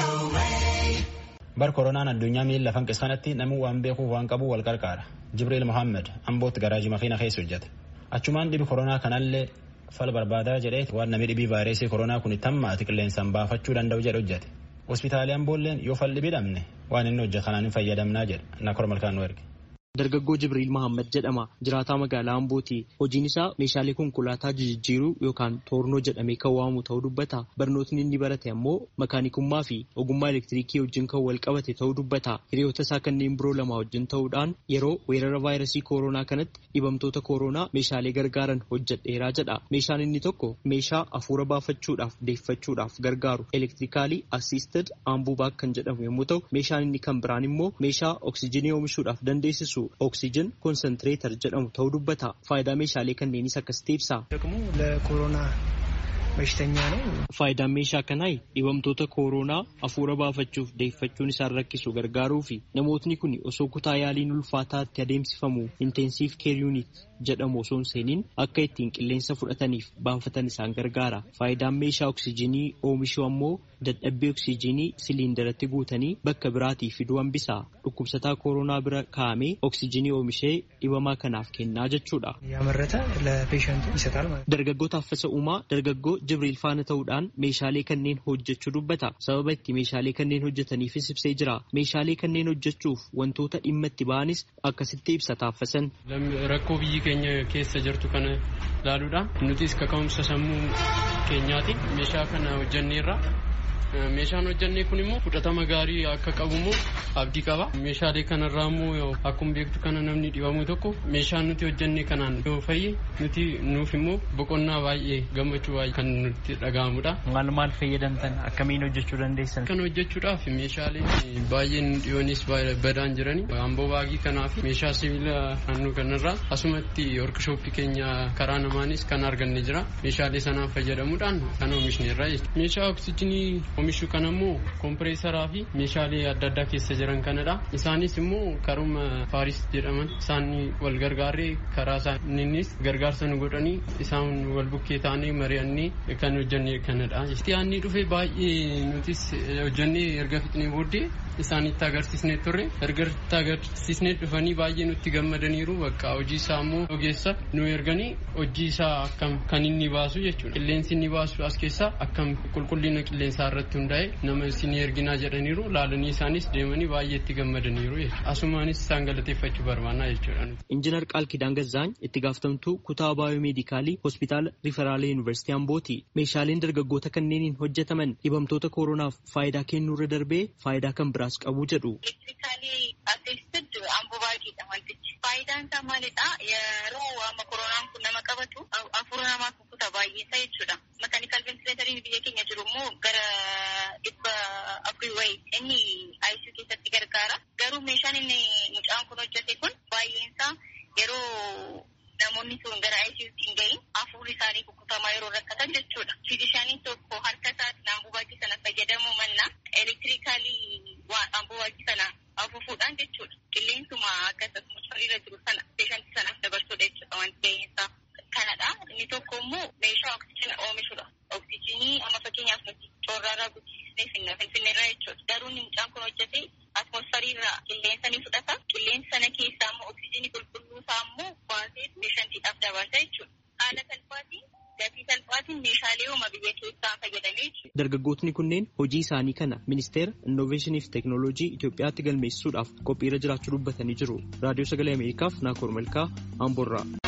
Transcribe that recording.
Bar koronaan addunyaa miila fanqiskanatti namni waan beekuuf waan qabu wal qarqaara. Jibriil Mohaammed ambootti garaajii makiina keessa hojjete. Achumaan dhibi koronaa kanallee fala barbaadaa jedhee waan namni dhibii vaayirasii koronaa kun tammaati qilleensaan baafachuu danda'u jedhe hojjete. Hospitaalii amboolleen yoo falli bidhamne waan inni hojjetu kanaan hin fayyadamnaa jedha. Nakor malkaan nu erge. Dargaggoo Jibriil Mahammad jedhama. Jiraataa magaalaa Ambooti. Hojiin isaa meeshaalee konkolaataa jijjiiruu yookaan toornoo jedhamee kan waamu ta'uu dubbata. Barnootni inni barate ammoo makaanikummaa fi ogummaa elektiriikii wajjin kan wal qabate ta'uu dubbata. Hiriyoota isaa kanneen biroo lama wajjin ta'uudhaan yeroo weerara vaayirasii kooroonaa kanatti dhibamtoota kooroonaa meeshaalee gargaaran hojjedheeraa jedha. Meeshaan inni tokko meeshaa afuura baafachuudhaaf deeffachuudhaaf gargaaru elektirikaalii assisted ambubaak kan jedhamu yommuu ta'u meeshaan inni kan biraan immoo meeshaa oksijinii oomishuudhaaf dandeessisu ኦክሲጅን ኮንሰንትሬተር jedhamu ta'uu dubbata. Faayidaa meeshaalee kanneenis akkasitti ibsa. ደግሞ ለኮሮና በሽተኛ ነው። Faayidaan meeshaa kanaa dhibamtoota kooroonaa afuura baafachuuf deeffachuun isaan rakkisu gargaaruu fi namootni kun osoo kutaa yaaliin ulfaataatti adeemsifamu intensiif keer yuunit jedhamu osoo hin seeniin akka ittiin qilleensa fudhataniif baafatan isaan gargaara. Faayidaan meeshaa oksijinii oomishuu ammoo dadhabbii oksijinii siliindaratti guutanii bakka biraatii fiduu hambisa. Dhukkubsataa kooroonaa bira kaa'amee oksijinii oomishee dhibamaa kanaaf kennaa jechuudha. ያመረተ ለፔሸንቱ ይሰጣል ማለት ነው። Dargaggoo Taaffasa Uumaa dargaggoo Jibriil faana ta'uudhaan meeshaalee kanneen hojjechuu dubbata. Sababa itti meeshaalee kanneen hojjetaniifis ibsee jira. Meeshaalee kanneen hojjechuuf wantoota dhimma itti ba'anis akkasitti ibsa Taaffasan. Rakkoo biyyi keenya keessa jirtu kana ilaaluudhaan nutis kaka'umsa sammuu keenyaati meeshaa kana hojjenneerra. Meeshaan hojjennee kun immoo fudhatama gaarii akka qabu immoo abdii qaba. Meeshaalee kanarraa immoo akkuma beektu kana namni dhibamu tokko meeshaan nuti hojjennee kanaan yoo fayye nuti nuuf immoo boqonnaa baay'ee gammachuu baay'ee kan nutti dhaga'amudha. Maal maal fayyadamtan akkamiin hojjechuu dandeessan? Kan hojjechuudhaaf meeshaalee baay'een dhiyoonis badaan jirani. Amboo baagii kanaaf meeshaa sibiila naannoo kanarraa asumatti workshooppii keenya karaa namaanis kan arganne jira. Meeshaalee sanaan fayyadamuudhaan kan oomishneerra jechuudha. Meeshaa oksijinii oomishuu kana immoo kompireesaraa fi meeshaalee adda addaa keessa jiran kanadha. Isaanis immoo karuma faaris jedhaman isaan wal gargaaree karaa isaaniinis gargaarsa nu godhanii isaan wal bukkee ta'anii mari'annee kan hojjenne kanadha. Yaanni dhufe baay'ee nutis hojjennee erga fixnee booddee isaanitti agarsiisnee turre erga itti agarsiisnee dhufanii baay'ee nutti gammadaniiru bakka hojii isaa immoo ogeessa nu erganii hojii isaa akkam kan inni baasu jechuudha. Qilleensi inni baasu as keessaa akkam qulqullina qilleensaa irratti hundaa'e nama isin erginaa jedhaniiru laalanii isaanis deemanii baay'ee itti gammadaniiru jechuudha. Asumaanis isaan galateeffachuu barbaannaa jechuudha. Injiinar Qaalkidaan Gazzaany itti gaafatamtuu kutaa baayoomeedikaalii hospitaala Riferaalee Yuunivarsiitii Ambooti. Meeshaaleen dargaggoota kanneeniin hojjetaman dhibamtoota kooronaaf faayidaa kennuurra darbee faayidaa kan biraas qabu jedhu. Elektirikaalii assisted ambubaagiidha wantichi. Faayidaan isaa maalidha? Yeroo amma koronaan kun nama qabatu afuura namaa kukkuta baay'eessa jechuudha. Makaanikal ventileetariin biyya keenya jiru immoo gara dhibba afurii wayii inni ICU keessatti gargaara. Garuu meeshaan inni mucaan kun hojjete kun baay'eensaa yeroo namoonni sun gara ICUtti hin gahin afuurri isaanii kukkutamaa yeroo rakkatan jechuudha. Fiizishaaniin tokko harka isaatiin ambubaagii sana fayyadamuu mannaa elektirikaalii ambubaagii sana afuufuudhaan jechuudha. Qilleensuma akkasumas irra jiru sana peeshantii sanaaf dabarsuudha jechuudha wanti ga'eensaa kanadha. Inni tokko immoo meeshaa oksijina oomishudha. Oksijinii amma fakkeenyaaf nuti coorraarraa guddisnee finna finfinneerraa jechuudha. Garuu inni mucaan kun hojjete atmosfariirraa qilleensa ni fudhata. Qilleensa sana keessaa immoo oksijinii qulqulluu isaa immoo baasee peeshantiidhaaf dabarsa jechuudha. Haala salphaatiin gatii salphaatiin meeshaalee uuma biyya keessaa fayyadamee jechuudha. Dargaggootni kunneen hojii isaanii kana ministeera innoveeshinii fi teeknooloojii Itoophiyaatti galmeessisuudhaaf qophiirra jiraachuu dubbatanii jiru. Raadiyoo Sagalee Ameerikaaf Naakoor Malkaa Amboorraa.